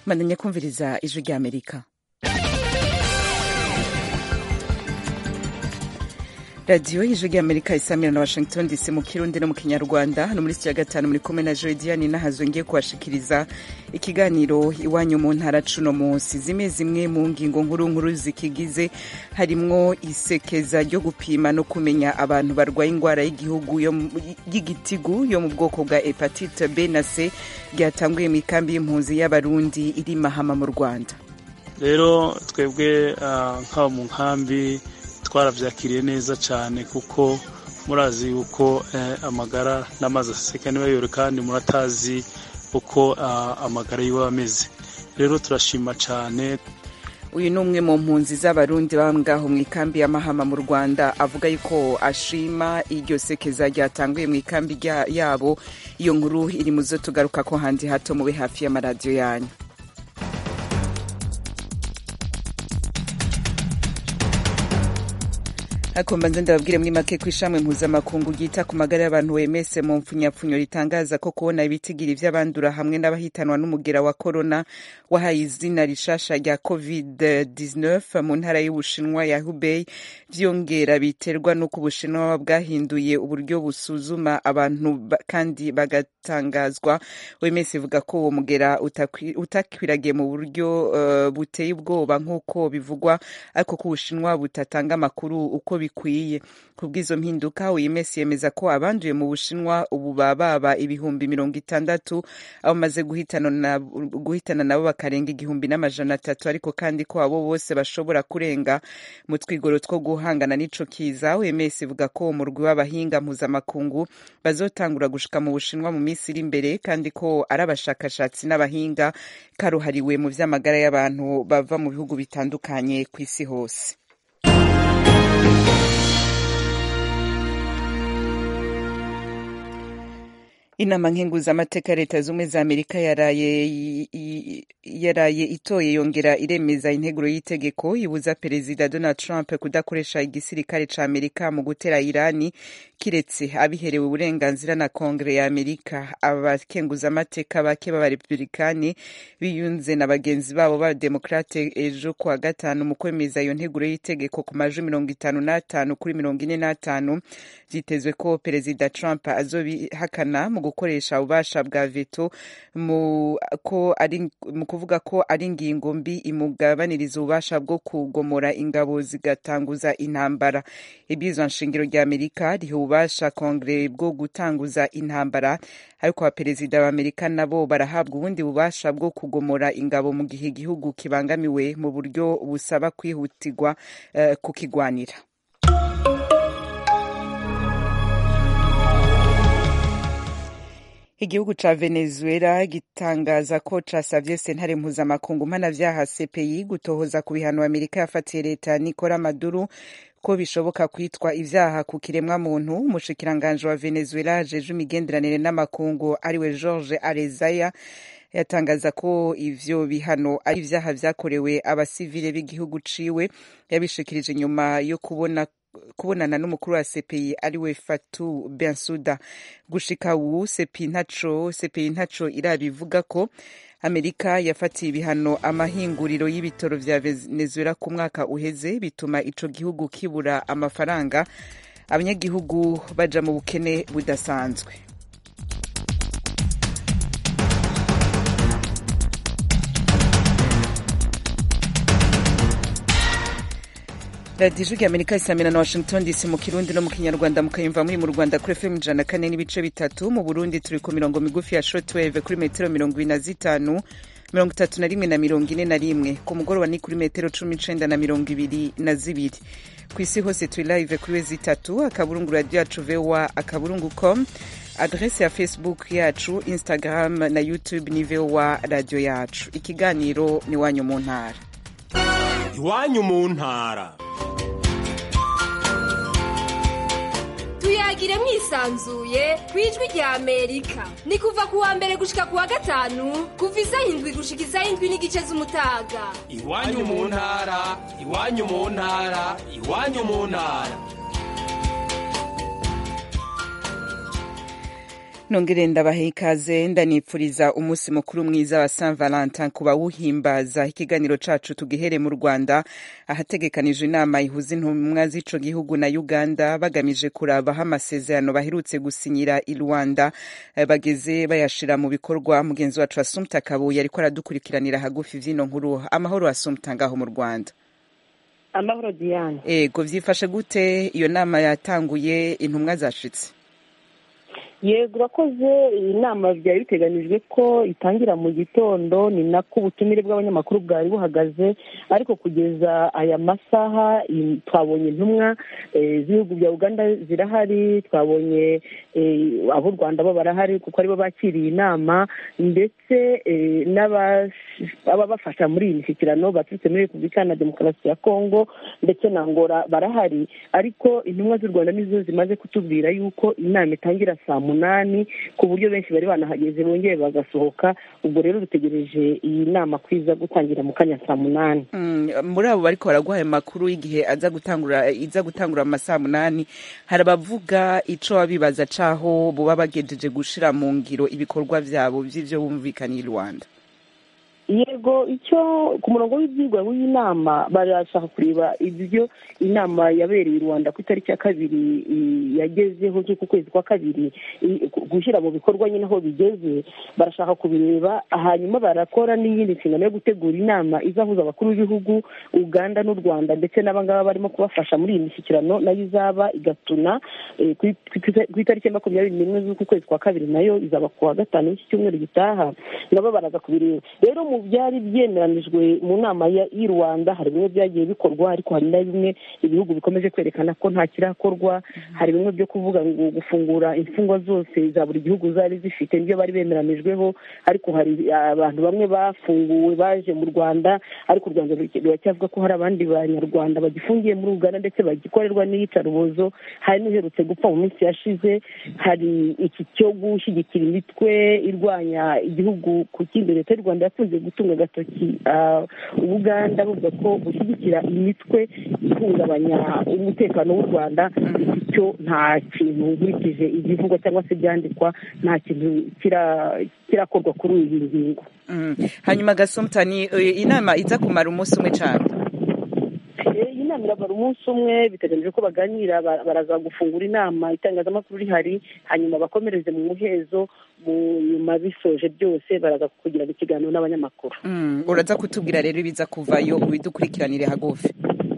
mandanya kumviriza ijwi rya amerika radiyo y'ijwi rya amerika isamira na washington dc mu kirundi no mu kinyarwanda hano muri ya gatanu muri kumwe na jodiane nahazo ngiye kubashikiriza ikiganiro iwanyu mu ntara cuno munsi zimwe zimwe mu ngingo nkuru nkuru zikigize harimwo isekeza ryo gupima no kumenya abantu barwaye indwara y'igihugu y'igitigu yo mu bwoko bwa hepatite b na c ryatanguye mu ikambi y'impunzi y'abarundi iri mahama mu rwanda rero twebwe nk'abo mu nkambi twarabyakiriye neza cyane kuko murazi yuko amagara n'amazi aseseka niba kandi muratazi uko amagara yiwe ameze rero turashima cyane uyu ni umwe mu mpunzi z'abarundi baba ngaho mu ikambi y'amahama mu rwanda avuga yuko ashima iryo sekeza ryatanguye mu ikambi yabo iyo nkuru iri mu zo tugaruka ko handi hato mube hafi y'amaradiyo yanyu akomba nze ndababwire muri make ko ishami mpuzamakungu ryita ku magara y'abantu wemese mu mpfunyapfunyo ritangaza ko kubona ibitigiri vy'abandura hamwe n'abahitanwa n'umugera wa korona wahaye izina rishasha rya covid 19 mu ntara y'ubushinwa ya hubei vyongera biterwa n'uko ubushinwa bwahinduye uburyo busuzuma abantu kandi bagatangazwa wemese ivuga ko uwo mugera utakwiragiye mu buryo uh, buteye ubwoba nk'uko bivugwa ariko ko ubushinwa butatanga amakuru uko bikwiye kubw'izo mpinduka OMS yemeza ko abanduye mu Bushinwa ubu bababa ibihumbi mirongo itandatu abo bamaze guhitana guhitana nabo bakarenga igihumbi n'amajana atatu ariko kandi ko abo bose bashobora kurenga mu twigoro two guhangana n'ico kiza OMS ivuga ko umurwi w'abahinga mpuzamakungu bazotangura gushika mu Bushinwa mu minsi iri imbere kandi ko ari abashakashatsi n'abahinga karuhariwe mu vy'amagara y'abantu bava mu bihugu bitandukanye ku isi hose inama nkenguzamateka ya leta zumwe za amerika yaraye yaraye itoye yongera iremeza integuro y'itegeko ibuza perezida donald trump kudakoresha igisirikare ca amerika mu gutera irani kiretse abiherewe uburenganzira na kongere ya amerika abakenguzamateka bake b'abarepublikani biyunze na bagenzi babo b'abademokrate ejo kuwa gatanu mu kwemeza iyo nteguro y'itegeko ku majwi mirongo itanu n'atanu kuri mirongo ine n'atanu vyitezwe ko perezida trump azobihakana mu gukoresha ububasha bwa veto mu kuvuga ko ari ingingo mbi imugabaniriza ububasha bwo kugomora ingabo zigatanguza intambara ibwirizwa nshingiro rya amerika riha ububasha kongere bwo gutanguza intambara ariko abaperezida b'amerika nabo barahabwa ubundi bubasha bwo kugomora ingabo mu gihe igihugu kibangamiwe mu buryo busaba kwihutirwa uh, kukigwanira igihugu ca venezuela gitangaza ko casavye sentare mpuzamakungu mpanavyaha cpi gutohoza ku bihano amerika yafatiye leta nikora maduro ko bishoboka kwitwa ivyaha ku kiremwa muntu umushikiranganji wa venezuela ajeje imigenderanire n'amakungu ariwe george arezaya yatangaza ko ivyo bihano ari ivyaha vyakorewe abasivile b'igihugu ciwe yabishikirije nyuma yo kubona kubonana n'umukuru wa CPI ariwe Fatu Bensuda gushika ubu CPI ntaco CPI ntaco irabivuga ko Amerika yafatiye ibihano amahinguriro y'ibitoro vya Venezuela ku mwaka uheze bituma ico gihugu kibura amafaranga abanyagihugu baja mu bukene budasanzwe radiyo ijwi amerika isamira na washington dc mu kirundi no mu kinyarwanda mukayumva muri mu rwanda kuri fm ijana kane n'ibice bitatu mu burundi turi ku mirongo migufi ya shortwave kuri metero mirongo ibiri na zitanu mirongo itatu na rimwe na mirongo ine na rimwe ku mugoroba ni kuri metero cumi n'icenda na mirongo ibiri na zibiri ku isi hose turi live kuri we zitatu akaburungu radiyo yacu voa akaburungu com adrese ya facebook yacu instagram na youtube ni voa radiyo yacu ikiganiro ni wanyu mu ntara iwanyu mu ntara tuyagire mwisanzuye ku ijwi rya amerika ni kuva ku wa mbere gushika ku wa gatanu kuva isaha indwi gushika isaha indwi n'igice z'umutaga iwanyu mu ntara iwanyu mu ntara iwanyu mu ntara nongere ndabahe ikaze ndanipfuriza umunsi mukuru mwiza wa Saint Valentin ku bawuhimbaza ikiganiro cacu tugihere mu Rwanda ahategekanijwe inama ihuza intumwa z'ico gihugu na Uganda bagamije kurabaho amasezerano baherutse gusinyira i Rwanda bageze bayashira mu bikorwa mugenzi wacu Assumpta Kabuye ariko aradukurikiranira hagufi vyino nkuru amahoro Assumpta ngaho mu Rwanda amahoro Diane ego vyifashe gute iyo nama yatanguye intumwa zashitse yego urakoze iyi nama byari biteganijwe ko itangira mu gitondo ni nako ubutumire bw'abanyamakuru bwari buhagaze ariko kugeza aya masaha twabonye intumwa z'ibihugu bya uganda zirahari twabonye ab'u rwanda bo barahari kuko aribo bakiriye inama ndetse n'ababafasha muri iyi mishyikirano baturutse muri repubulika na demokarasi ya kongo ndetse na ngora barahari ariko intumwa z'u rwanda nizo zimaze kutubwira yuko inama itangira saa munani ku buryo benshi bari banahageze bongeye bagasohoka ubwo rero dutegereje iyi nama kwiza gutangira mu kanya saa munani muri abo bariko baraguha amakuru y'igihe aza gutangura iza gutangura mu masaa munani hari abavuga ico babibaza caho boba bagejeje gushira mu ngiro ibikorwa vyabo vy'ivyo bumvikaniye i rwanda yego icyo ku murongo w'ibyigwa w'iyi nama barashaka kureba ibyo inama yabereye i rwanda ku itariki ya kabiri yagezeho z'uku kwezi kwa kabiri gushyira mu bikorwa nyine aho bigeze barashaka kubireba hanyuma barakora n'iyindi nshingano yo gutegura inama izahuza abakuru b'ibihugu uganda n'u rwanda ndetse n'abangaba barimo kubafasha muri iyi mishyikirano nayo izaba igatuna ku itariki ya makumyabiri n'imwe z'uku kwezi kwa kabiri nayo izaba ku wa gatanu w'iki cyumweru gitaha nabo baraza kubireba rero mu byari byemeranijwe mu nama y'i rwanda hari bimwe byagiye bikorwa ariko hari na bimwe ibihugu bikomeje kwerekana ko nta kirakorwa hari bimwe byo kuvuga ngo gufungura imfungwa zose za buri gihugu zari zifite nibyo bari bemeranijweho ariko hari abantu bamwe bafunguwe baje mu rwanda ariko u rwanda ruracyavuga ko hari abandi banyarwanda bagifungiye muri uganda ndetse bagikorerwa n'iyicarubozo hari n'uherutse gupfa mu minsi yashize hari iki cyo gushyigikira imitwe irwanya igihugu ku kindi leta y'u rwanda yakunze gutunga agatoki ubuganda buvuga ko gushyigikira imitwe ihungabanya umutekano w'u rwanda icyo nta kintu nkurikije ibivugwa cyangwa se ibyandikwa nta kintu kirakorwa kuri iyi ngingo hanyuma gasumtani inama iza kumara umunsi umwe cyane iyi nama iramara umunsi umwe biteganyijwe ko baganira baraza gufungura inama itangazamakuru rihari hanyuma bakomereze mu muhezo nyuma bisoje byose baraza kugirana ikiganiro n'abanyamakuru uraza kutubwira rero ibiza kuvayo ubidukurikiranire hagufi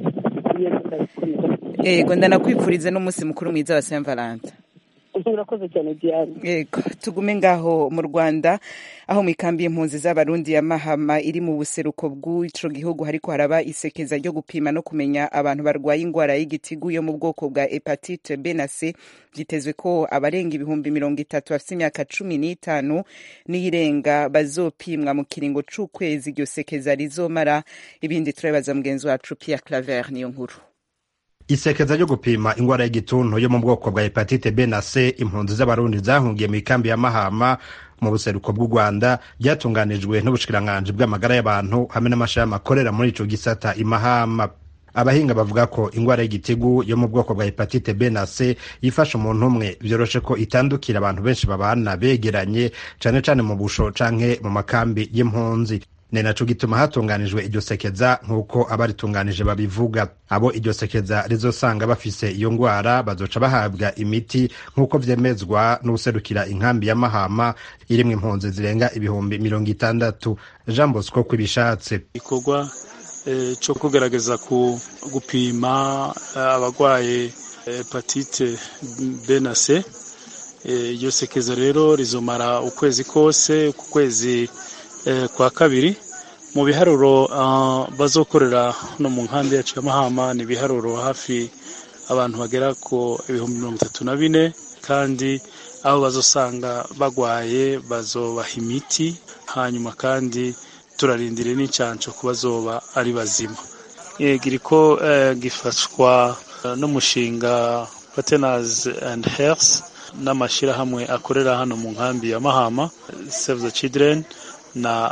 ego ndanakwipfurize n'umunsi mukuru mwiza wa saint valentin urakoze cyane diane yego tugume ngaho mu rwanda aho mu ikambi y'impunzi z'abarundi ya mahama iri mu buseruko bw'ico gihugu hariko haraba isekeza ryo gupima no kumenya abantu barwaye ingwara y'igitigu yo mu bwoko bwa hepatite b na c vyitezwe ko abarenga ibihumbi mirongo itatu bafise imyaka cumi n'itanu n'iyirenga bazopimwa mu kiringo c'ukwezi iryo sekeza rizomara ibindi turabibaza mugenzi wacu pierre claver niyo nkuru isekeza ryo gupima ingwara y'igituntu yo mu bwoko bwa hepatite b na c impunzi z'abarundi zahungiye mu ikambi ya mahama mu buseruko bw'u rwanda ryatunganijwe n'ubushikiranganji bw'amagara y'abantu hamwe n'amashami akorera muri ico gisata imahama abahinga bavuga ko ingwara y'igitigu yo mu bwoko bwa hepatite b na c yifasha umuntu umwe vyoroshe ko itandukira abantu benshi babana begeranye cane cane mu busho canke mu makambi y'impunzi ni naco gituma hatunganijwe iryo sekeza nk'uko abaritunganije babivuga abo iryo sekeza rizosanga bafise iyo ngwara bazoca bahabwa imiti nk'uko vyemezwa n'userukira inkambi ya mahama irimwo impunzi zirenga ibihumbi mirongo itandatu jean bosco kwibishatse igikorwa eh, co kugerageza ku gupima abagwaye hepatite b na c iryo sekeza rero rizomara ukwezi kose ku kwezi kwa kabiri mu biharuro bazokorera no mu nkambi yacu ya mahama ni ibiharuro hafi abantu bagera ku ibihumbi mirongo itatu na bine kandi aho bazosanga bagwaye bazobaha imiti hanyuma kandi turarindire n'incanco ku bazoba ari bazima giriko gifashwa n'umushinga Partners and Health n'amashyirahamwe akorera hano mu nkambi ya mahama Save the Children na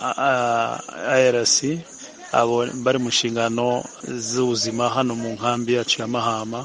IRC abo bari mu nshingano z'ubuzima hano mu nkambi yacu ya mahama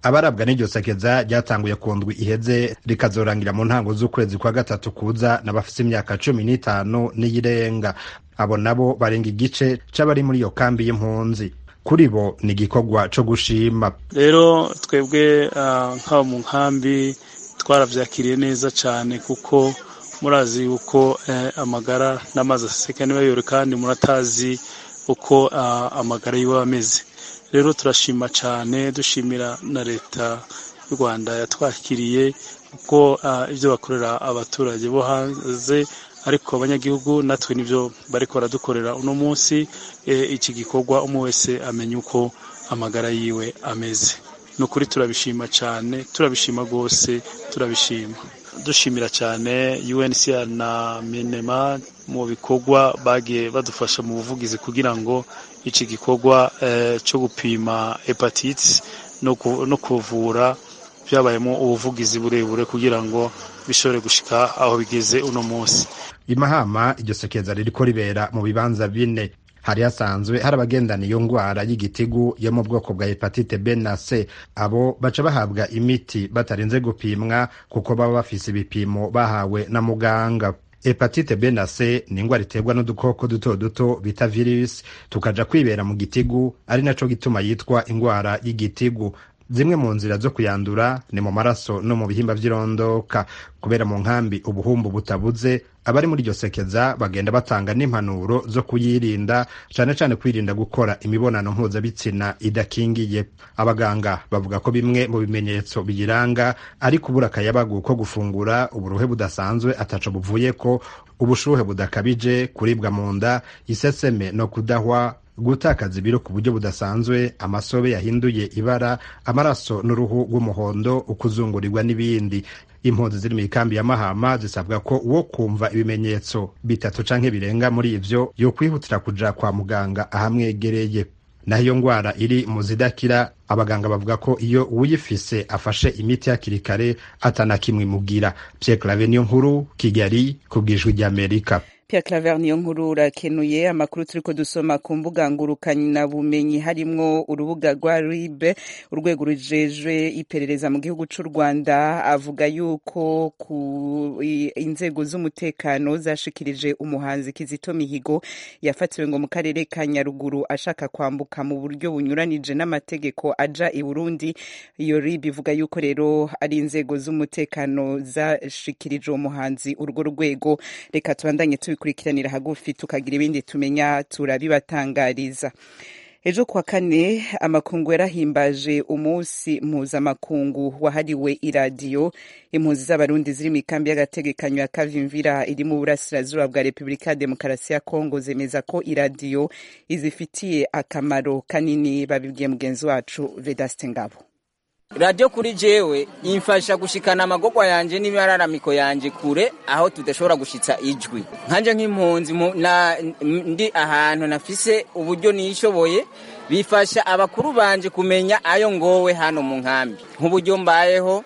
abarabwa n'iryo sekeza ryatanguye ku ndwi iheze rikazorangira mu ntango z'ukwezi kwa gatatu kuza n'abafise imyaka cumi n'itanu n'iyirenga abo nabo barenga igice c'abari muri iyo kambi y'impunzi kuri bo ni igikorwa co gushima rero twebwe nk'abo mu nkambi twaravyakiriye neza cane kuko murazi yuko amagara n'amazi aseseka nibayore kandi muratazi uko amagara yiwe ameze rero turashima cyane dushimira na leta y'u rwanda yatwakiriye kuko ibyo bakorera abaturage bo hanze ariko abanyagihugu natwe nibyo bariko baradukorera uno munsi iki gikorwa umwe wese amenya uko amagara yiwe ameze ni ukuri turabishima cyane turabishima rwose turabishima dushimira cyane UNHCR na minema mu bikorwa bagiye badufasha mu buvugizi kugira ngo iki gikorwa cyo gupima hepatitis no kuvura byabayemo ubuvugizi burebure kugira ngo bishobore gushika aho bigeze uno munsi imahama iryo sekeza ririko ribera mu bibanza bine hari hasanzwe hari abagendana iyo ngwara y'igitigu yo mu bwoko bwa hepatite B na C abo baca bahabwa imiti batarinze gupimwa kuko baba bafise ibipimo bahawe na muganga hepatite B na C ni ingwara iterwa n'udukoko duto duto bita virus tukaja kwibera mu gitigu ari naco gituma yitwa ingwara y'igitigu zimwe mu nzira zo kuyandura ni mu maraso no mu bihimba vy'irondoka kubera mu nkambi ubuhumbu butabuze abari muri iryo sekeza bagenda batanga n'impanuro zo kuyirinda cane cane kwirinda gukora imibonano mpuzabitsina idakingiye abaganga bavuga ko bimwe mu bimenyetso biyiranga ari kubura akayabagu ko gufungura uburuhe budasanzwe ataco buvuyeko ubushuhe budakabije kuribwa mu nda iseseme no kudahwa gutakaza ibiro ku buryo budasanzwe amasobe yahinduye ibara amaraso n'uruhu rw'umuhondo ukuzungurirwa n'ibindi impunzi ziri mu ikambi ya mahama zisabwa ko uwo kumva ibimenyetso bitatu canke birenga muri ivyo yokwihutira kuja kwa muganga ahamwegereye naho iyo ngwara iri mu zidakira abaganga bavuga ko iyo uwuyifise afashe imiti hakiri kare atana kimwe imugira Pierre Claver niyo nkuru Kigali ku bwijwi ry'Amerika Pierre Claver niyo nkuru urakenuye amakuru turiko dusoma ku mbuga ngurukana bumenyi harimwo urubuga rwa RIB urwego rujejwe iperereza mu gihugu c'u Rwanda avuga yuko ku inzego z'umutekano zashikirije umuhanzi Kizito Mihigo yafatiwe ngo mu karere ka Nyaruguru ashaka kwambuka mu buryo bunyuranije n'amategeko aja i Burundi iyo RIB ivuga yuko rero ari inzego z'umutekano zashikirije uwo muhanzi urwo rwego reka tubandanye tubi kubikurikiranira hagufi tukagira ibindi tumenya turabibatangariza ejo kuwa kane amakungu yarahimbaje umunsi mpuzamakungu wahariwe iradiyo impunzi z'abarundi ziri mu ikambi y'agategekanyo ya kavimvira iri mu burasirazuba bwa repubulika ya demokarasi ya kongo zemeza ko iradiyo izifitiye akamaro kanini babibwiye mugenzi wacu vedaste ngabo radiyo kuri jewe imfasha gushikana amagogwa yanje n'imararamiko yanje kure aho tudashobora gushitsa ijwi nkanje nk'impunzi ndi ahantu nafise uburyo nishoboye bifasha abakuru banje kumenya ayo ngowe hano mu nkambi nk'uburyo mbayeho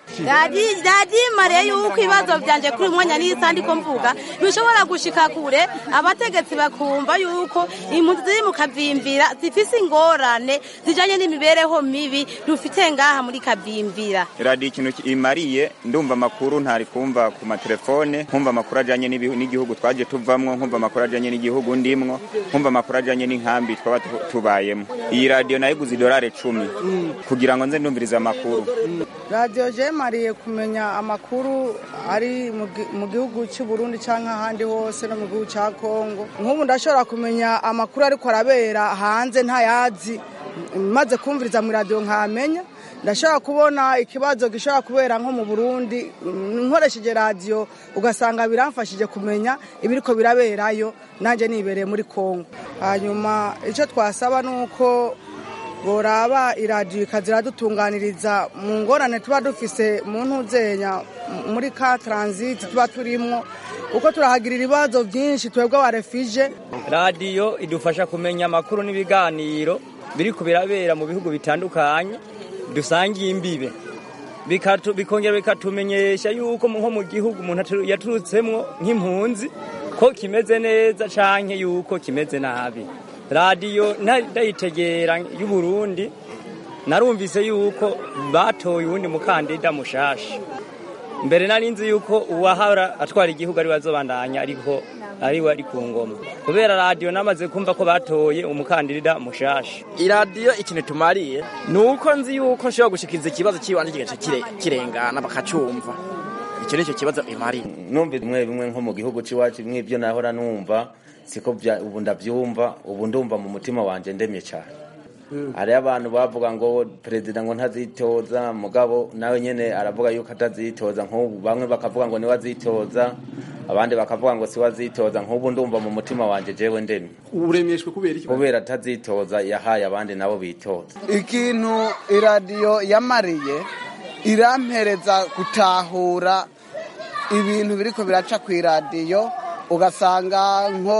radimare yuko ibibazo byanje kuri mwanya n'isa ndiko mvuga bishobora gushika kure abategetsi bakumva yuko impunzi ziri mu kavimbira zifise ingorane zijanye n'imibereho mibi dufite ngaha muri kavimbira radiyo ikintu imariye ndumva amakuru ntari kumva ku matelefone nkumva amakuru ajanye n'igihugu twaje tuvamwo nkumva amakuru ajanye n'igihugu ndimwo nkumva amakuru ajanye n'inkambi twaba tubayemo iyi radiyo nayiguze idolari cumi kugira ngo nze ndumvirize amakuru radiyo jemariye kumenya amakuru ari mu gihugu cy'u Burundi cyangwa ahandi hose no mu gihugu cya kongo nk'ubu ndashobora kumenya amakuru ariko arabera hanze ntayazi maze kumviriza mu radiyo nkamenya ndashobora kubona ikibazo gishobora kubera nko mu burundi nkoresheje radiyo ugasanga biramfashije kumenya ibiriko biraberayo nanjye nibereye muri kongo hanyuma icyo twasaba ni uko boraba iradiyo ikaziradutunganyiriza mu ngorane tuba dufise mu ntuzenya muri ka taransiti tuba turimo kuko turahagirira ibibazo byinshi twebwe abarefije radiyo idufasha kumenya amakuru n'ibiganiro biri ku birabera mu bihugu bitandukanye dusangiye imbibe bikongera bikatumenyesha yuko nko mu gihugu umuntu yaturutsemo nk'impunzi ko kimeze neza canke yuko kimeze nabi radiyo ndayitegera y'uburundi narumvise yuko batoye uwundi mukandida mushasha mbere nari nzi yuko uwahara atwara igihugu ari bazobandanya ariko ariwe ari ku ngoma kubera radiyo namaze kumva ko batoye umukandida mushasha iradiyo ikintu tumariye ni uko nzi yuko nshobora gushikiriza ikibazo cy'ibanze kigaca kire- kirengana bakacumva icyo nicyo kibazo imariye numva bimwe bimwe nko mu gihugu cy'iwacu bimwe ibyo nahora numva siko bya- ubu ndabyumva ubu ndumva mu mutima wanjye ndemye cyane hariyo abantu bavuga ngo perezida ngo ntazitoza mugabo nawe nyine aravuga yuko atazitoza nk'ubu bamwe bakavuga ngo niwe azitoza abandi bakavuga ngo siwe azitoza nk'ubu ndumva mu mutima wanjye jewe ndemye uremeshwe kubera iki kubera atazitoza yahaye abandi nabo bitoza ikintu iradiyo yamariye irampereza gutahura ibintu biriko biraca ku iradiyo ugasanga nko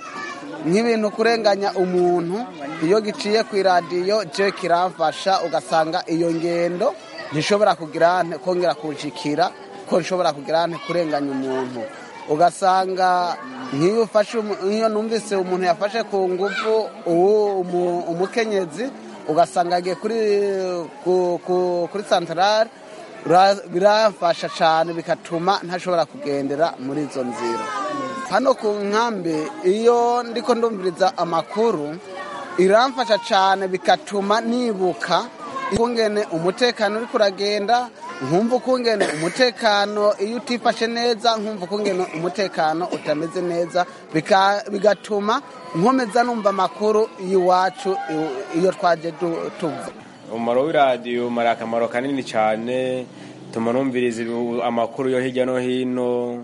nk'ibintu kurenganya umuntu iyo giciye ku iradiyo je kiramfasha ugasanga iyo ngendo ntishobora kugira nte kongera kunshikira ko nshobora kugira nte kurenganya umuntu ugasanga nk'iyo ufashe umu- nk'iyo numvise umuntu yafashe ku ngufu uwo umu- umukenyezi ugasanga agiye kuri ku- ku- kuri santarare Bira- biramfasha cyane bigatuma ntashobora kugendera muri izo nzira hano ku nkambi iyo ndiko ndumviriza amakuru iramfasha cyane bigatuma nibuka ukungene umutekano uri kuragenda nkumva ukungene umutekano iyo utifashe neza nkumva ukungene umutekano utameze neza bika- bigatuma nkomeza numva amakuru y'iwacu i- iyo twaje du- tuva umumaro w'iradiyo umara akamaro kanini cyane tuma numviriza ibi- amakuru yo hirya no hino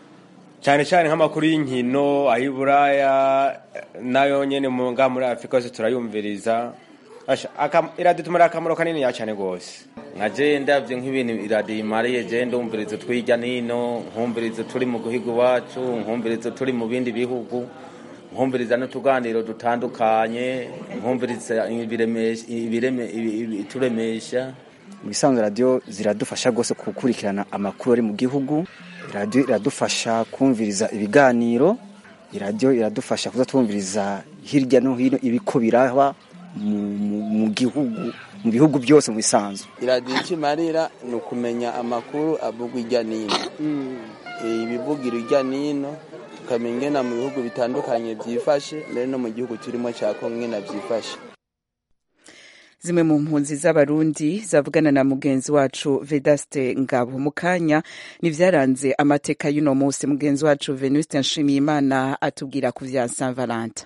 cyane cyane nk'amakuru y'inkino ay'iburaya nayo nyine mu ngaha muri afurika yose turayumviriza Asha, aka- iradiyo tumara akamaro kanini ya cyane rwose nka je ndavye nk'ibintu iradiyo imariye je ndumviriza twirya nino nkumviriza turi mu guhiga iwacu nkumviriza turi mu bindi bihugu nkumviriza n'utuganiro dutandukanye nkumviriza ibiremesha- ibireme- ibi- ibi- ituremesha mu bisanzwe radiyo ziradufasha rwose gukurikirana amakuru ari mu gihugu radiyo iradufasha kumviriza ibiganiro radiyo iradufasha kuza twumviriza hirya no hino ibiko biraba mu- mu- mu gihugu mu bihugu byose mu bisanzwe iradiyo icyo imarira ni ukumenya amakuru avugwa ijya n'ino ibivugira ijya n'ino tukamenya ingena mu bihugu bitandukanye byifashe mbere no mu gihugu turimo cya kongo ingena byifashe zimwe mu mpunzi z'abarundi zavugana na mugenzi wacu vedaste ngabo mu kanya nivyaranze amateka y'uno munsi mugenzi wacu venuste nshimiyimana atubwira ku vya saint valentin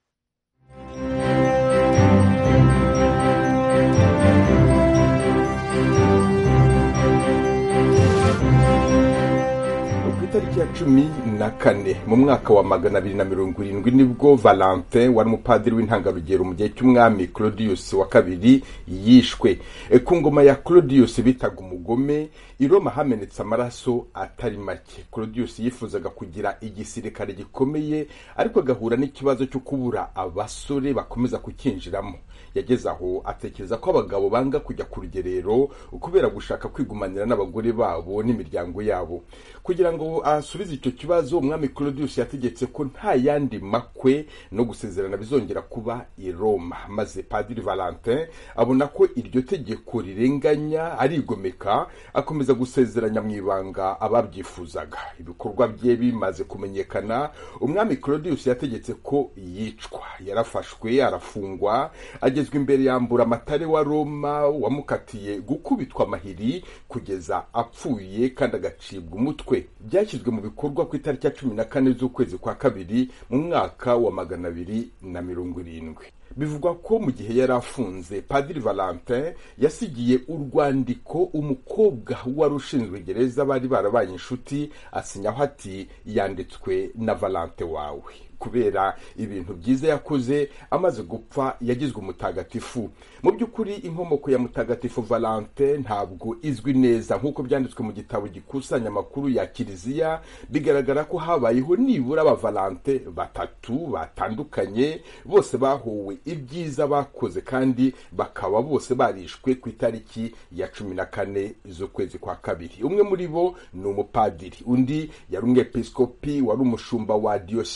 ku itariki ya cumi na kane mu mwaka wa magana abiri na mirongo irindwi nibwo valentin wari umupadiri w'intangarugero mu gihe cy'umwami claudius wa kabiri yishwe E, ku ngoma ya claudius bitaga umugome i roma hamenetse amaraso atari make claudius yifuzaga kugira igisirikare gikomeye ariko agahura n'ikibazo cyo kubura abasore bakomeza kukinjiramo yageze aho atekereza ko abagabo banga kujya ku rugerero kubera gushaka kwigumanira n'abagore babo n'imiryango yabo kugira ngo asubize icyo kibazo umwami claudius yategetse ko nta yandi makwe no gusezerana bizongera kuba i roma maze padiri valentin abona ko iryo tegeko rirenganya arigomeka akomeza gusezeranya mu ibanga ababyifuzaga ibikorwa bye bimaze kumenyekana umwami claudius yategetse ko yicwa yarafashwe arafungwa agezwa imbere yambura amatare wa roma wamukatiye gukubitwa amahiri kugeza apfuye kandi agacibwa umutwe byashyizwe mu bikorwa ku itariki ya cumi na kane z'ukwezi kwa kabiri mu mwaka wa magana abiri na mirongo irindwi bivugwa ko mu gihe yari afunze padiri valentin yasigiye urwandiko umukobwa wari ushinzwe gereza bari barabaye inshuti asinyaho ati yanditswe na valentin wawe kubera ibintu byiza yakoze amaze gupfa yagizwe umutagatifu mu by'ukuri inkomoko ya mutagatifu valente ntabwo izwi neza nk'uko byanditswe mu gitabo gikusanya amakuru ya kiliziya bigaragara ko habayeho nibura abavalente batatu batandukanye bose bahowe ibyiza bakoze kandi bakaba bose barishwe ku itariki ya cumi na kane z'ukwezi kwa kabiri umwe muri bo ni umupadiri undi yari umwepiskopi wari umushumba wa diyosezi ya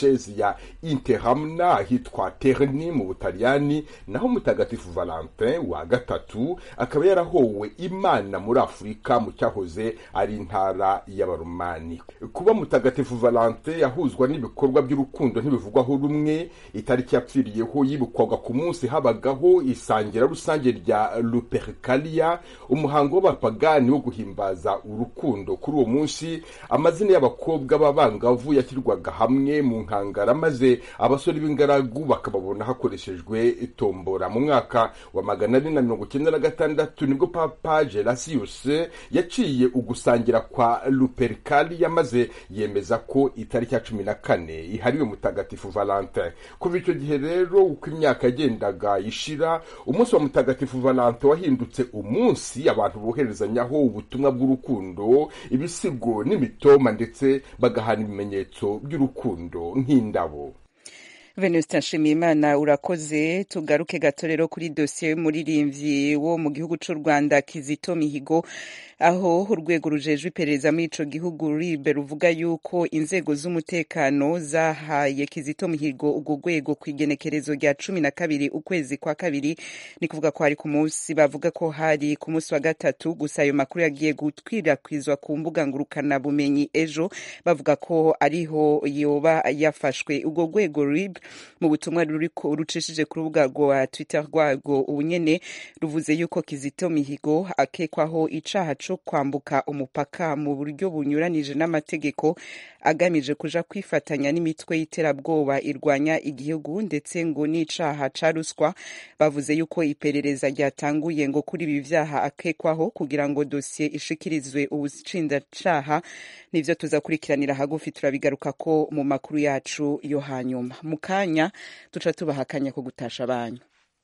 ya interamna ahitwa terni mu butaliyani naho mutagatifu valentin wa gatatu akaba yarahowe imana muri afurika mu cyahoze ari intara y'abaromani kuba mutagatifu valentin yahuzwa n'ibikorwa by'urukundo ntibivugwaho rumwe itariki yapfiriyeho yibukwaga ku munsi habagaho isangira rusange rya lupercalia umuhango w'abapagani wo guhimbaza urukundo kuri uwo munsi amazina y'abakobwa b'abangavu yashyirwaga hamwe mu nkangara maze abasore b'ingaragu bakababona hakoreshejwe tombora mu mwaka wa magana ane na mirongo icyenda na gatandatu nibwo papa gerasius yaciye ugusangira kwa lupercalia maze yemeza ko itariki ya cumi na kane ihariwe mutagatifu valentin kuva icyo gihe rero uko imyaka yagendaga ishira umunsi wa mutagatifu valentin wahindutse umunsi abantu boherezanyaho ubutumwa bw'urukundo ibisigo n'imitoma ndetse bagahana ibimenyetso by'urukundo nk'indabo venuste nshimiyimana urakoze tugaruke gato rero kuri dosiye y'umuririmbyi wo mu gihugu cy'u rwanda kizito mihigo aho urwego rujejwe iperereza muri ico gihugu ribe ruvuga yuko inzego z'umutekano zahaye kizito mihigo urwo rwego ku igenekerezo rya cumi na kabiri ukwezi kwa kabiri ni kuvuga ko hari ku munsi bavuga ko hari ku munsi wa gatatu gusa ayo makuru yagiye gukwirakwizwa ku mbuga ngurukana bumenyi ejo bavuga ko ariho yoba yafashwe urwo rwego rib mu butumwa ruriko rucishije ku rubuga rwa twitter rwarwo ubunyene ruvuze yuko kizito mihigo akekwaho icaha co kwambuka umupaka mu buryo bunyuranije n'amategeko agamije kuja kwifatanya n'imitwe y'iterabwoba irwanya igihugu ndetse ngo n'icaha ca ruswa bavuze yuko iperereza ryatanguye ngo kuri ibi vyaha akekwaho kugira ngo dosiye ishikirizwe ubushinjacaha nivyo tuzakurikiranira hagufi turabigaruka ko mu makuru yacu yo hanyuma mu kanya duca tubaha akanya ko gutasha banyu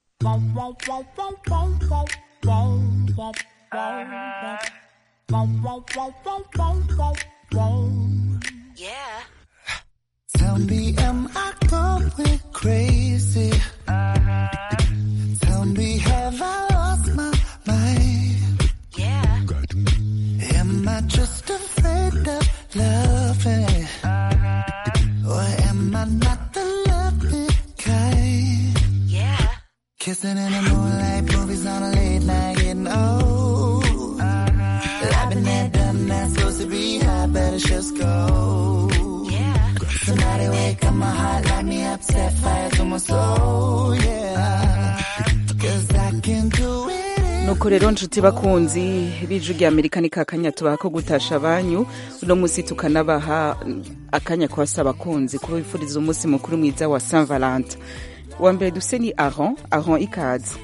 Yeah. Tell me, am I going crazy? Tell me, have I lost my mind? Yeah. Am I just afraid of loving? Or am I not the loving kind? Yeah. Kissing in the moonlight, movies on a late night, getting old. I've been there, done that, supposed to be high, better just go. Yeah. Somebody wake up my heart, light me up, set fire to my soul, yeah. Cause I can do it. nuko rero nshuti bakunzi b'ijwi rya amerika ni kakanya tubaha ko gutasha abanyu uno munsi tukanabaha akanya kubasaba abakunzi kuba bifuriza umunsi mukuru mwiza wa saint valentin wa mbere duse ni aron aron ikaze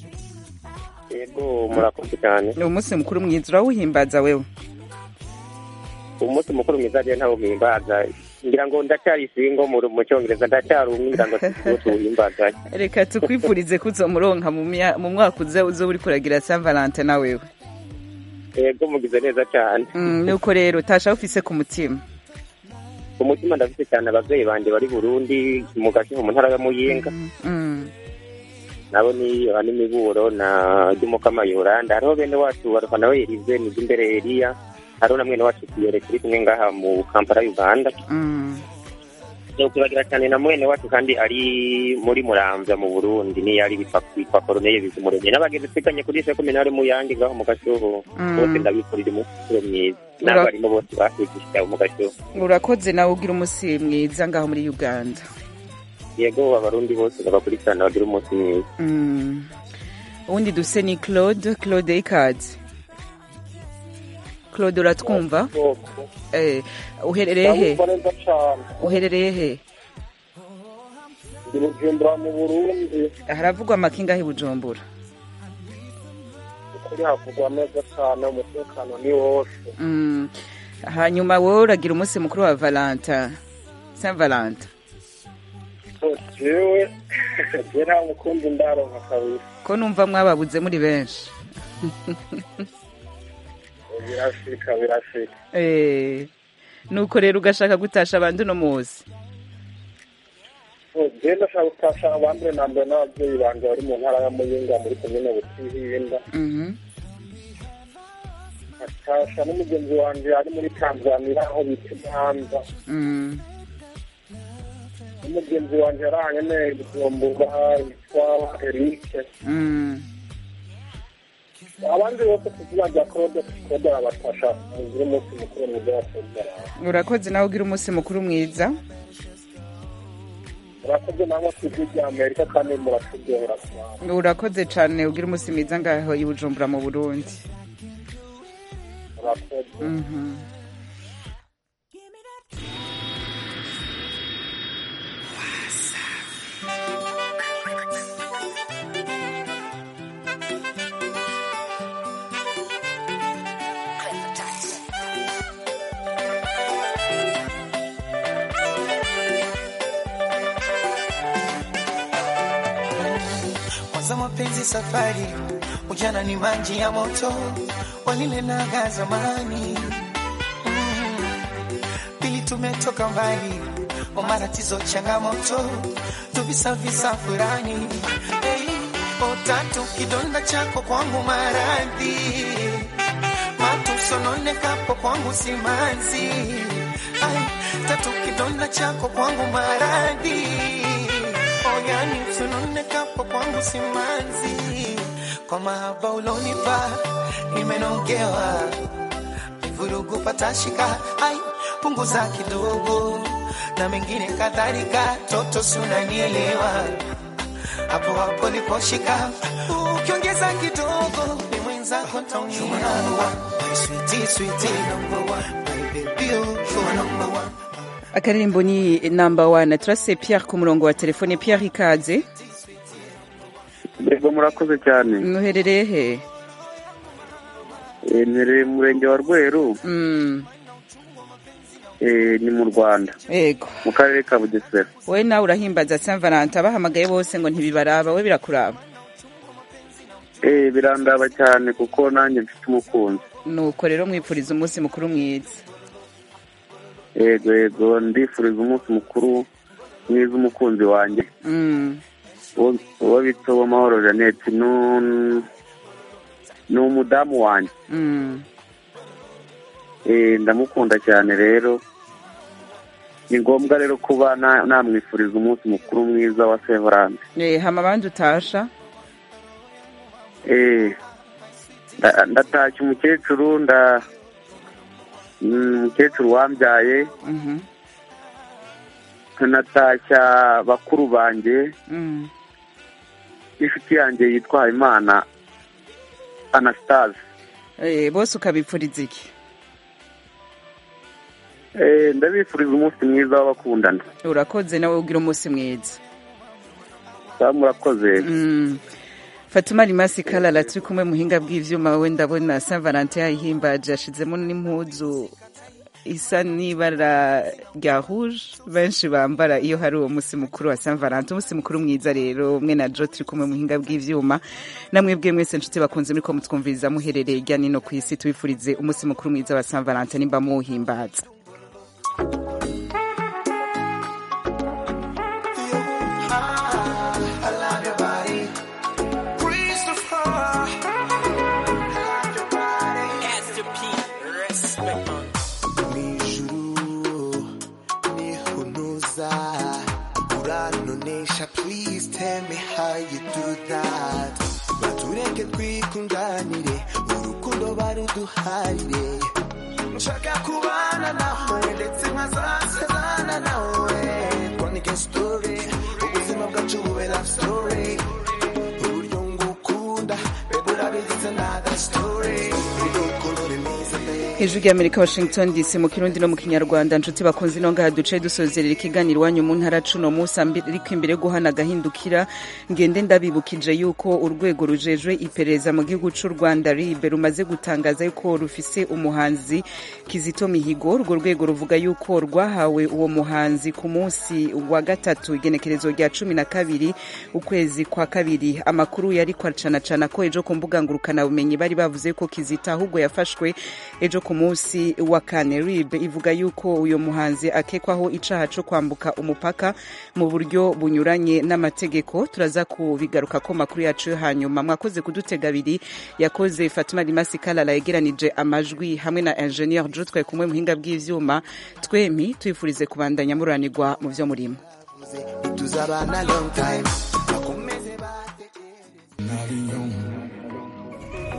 yego murakoze cyane ni umunsi mukuru mwiza urawuhimbaza wewe umunsi mukuru mwiza rero ntawo mpimbaza ngira ngo ndacyari singo mu mu cyongereza ndacyari umwe ngira ngo tuwuhimbaza reka tukwifurize ko uzomuronka mu mya- mu mwaka uza uzoba uriko uragira saint valentin na wewe yego mugize neza cyane Mm, nuko rero tasha ufise ku mutima ku mutima ndafite cyane ababyeyi banjye bari burundi mu gashiho mu ntara ya muyinga Mm. nabo ni abanimiburo na ry'umukama yoranda hariho bene wacu baruha nawe yerize ni imbere eliya hariho na mwene wacu kiyore turi kumwe ngaha mu kampala uganda Mm. kubagira cyane na mwene wacu kandi ari muri muramvya mu burundi niyo ari bitwa bitwa koroneye bizumuremye n'abagenzi twiganye kuri se kominari mu yange ngaho mu gashuho Mm. bose ndabifurira umunsi mwiza Ura- n'abarimu bose batwigishije mu gashuho urakoze nawe ugira umunsi mwiza ngaho muri uganda yego abarundi bose babakurikirana bagira umunsi mwiza Mm. uwundi duse ni claude claude ikaze claude uratwumva eh, uherereye he ndabumva neza cyane uherereye he ndi bujumbura mu burundi haravugwa amakinga aho i bujumbura ukuri havugwa neza cyane umutekano ni wose Mm. hanyuma wowe uragira umunsi mukuru wa valentin saint valentin jewe je nta mukunzi ndaronka kabiri ko numva mwababuze muri benshi birashika birashika Eh, nuko rero ugashaka gutasha abandi uno munsi je ndashaka gutasha abambere na mbere n'ababyeyi banje bari mu ntara ya muyinga muri komine butihinda Mhm. nkatasha n'umugenzi wanje ari muri tanzania aho bita imanza Mm. n'umugenzi wanjye yaranye neza bujumbura yitwa erike Mm. abandi bose ku izina rya claude claude arabafasha mugire umunsi mukuru mwiza wa sezara urakoze nawe ugira umunsi mukuru mwiza murakoze namwe ku ijwi rya amerika kandi muraturyohera cyane urakoze cyane ugira umunsi mwiza ngaho i bujumbura mu burundi murakoze Mhm. Kwanza mapenzi safari, ujana ni maji ya moto, walilenaga zamani. Mm. Pili tumetoka mbali, wa matatizo changamoto, tuvisavisa furani. Hey, otatu kidonda chako kwangu maradhi, matusononekapo kwangu simanzi. Ay, tatu kidonda chako kwangu maradhi oyani sononekapo kwangu simanzi kwa mahaba ulonipa nimenogewa vurugu patashika ai punguza kidogo na mengine kadhalika toto sunanielewa hapo hapo liposhika ukiongeza kidogo ni mwenzako taumia Sweetie, sweetie, number one. My baby, you are number one. akaririmbo ni namba wane turase pierre ku murongo wa telefone pierre ikaze yego murakoze cyane muherereye he Eh, mpereye mu murenge wa rweru Mm, eh, ni mu rwanda yego mu karere ka bugesera wowe nawe urahimbaza saint valentin abahamagaye bose ngo ntibibaraba we birakuraba Eh, birandaba cyane kuko nanjye mfite umukunzi nuko rero mwipfuriza umunsi mukuru mwiza yego yego ndifuriza umunsi mukuru mwiza umukunzi wanjye Mm, uwo- uwo bita uwamahoro jeannette nu- ni umudamu wanjye mm. Eh, ndamukunda cyane rero ni ngombwa rero kuba na- namwifuriza umunsi mukuru mwiza wa sevorande Eh, hama abandi utasha Eh, nda- ndatashya umukecuru nda mm, umukecuru wambyaye Mhm, nkanatashya bakuru banjye mm. n'inshuti yanjye yitwa habimana anastase Eh, bose ukabipfuriza iki Eh, ndabifuriza umunsi mwiza w'abakundana urakoze nawe ugira umunsi mwiza Sawa, murakoze Mm. fatuma rimasi karara turi kumwe muhinga bw'ivyuma we ndabona saint valentin yayihimbaje yashizemo n'impuzu isa n'ibara rya rouge benshi bambara iyo hari uwo musi mukuru wa saint valentin umunsi mukuru mwiza rero mwe na jo turi kumwe muhinga bw'ivyuma namwe bwe mwese nshuti bakunze muriko mutwumviriza muherereye irya nino ku isi tubifurize umunsi mukuru mwiza wa saint valentin nimba muwuhimbaza I love your body. Christopher. I love your body. Pastor P, respect on. Nijuru nihunuza uranonesha please tell me how you do that batureke twikundanire urukundo baruduharire nshaka kubana nawe ndetse nkazasezana nawe twandike story ubuzima bwacu bube love story uburyo ngukunda bebe urabizi it's another story urukundo remeze babe hejuru y'amerika washington dc mu kirundi no mu kinyarwanda nshuti bakunze ino ngaha duce dusozerera ikiganiro iwanyu mu ntara cuno munsi ariko imbere yo guhana agahindukira ngende ndabibukije yuko urwego rujejwe iperereza mu gihugu cy'u rwanda ribe rumaze gutangaza yuko rufise umuhanzi kizito mihigo urwo rwego ruvuga yuko rwahawe uwo muhanzi ku munsi wa gatatu igenekerezo rya cumi na kabiri ukwezi kwa kabiri amakuru yari kwacanacana ko ejo ku mbuga ngurukanabumenyi bari bavuze ko kizito ahubwo yafashwe ejo ku munsi wa kane rib ivuga yuko uyu muhanzi akekwaho icaha co kwambuka umupaka mu buryo bunyuranye n'amategeko turaza kubigaruka ko makuru yacu yo hanyuma mwakoze kudutega abiri yakoze fatima rimasi kalala yegeranije amajwi hamwe na ingenieur jo twari kumwe muhinga bw'ivyuma twemi twifurize kubandanya mururanirwa mu vyo murimo tuzabana long time bakomeze batekereze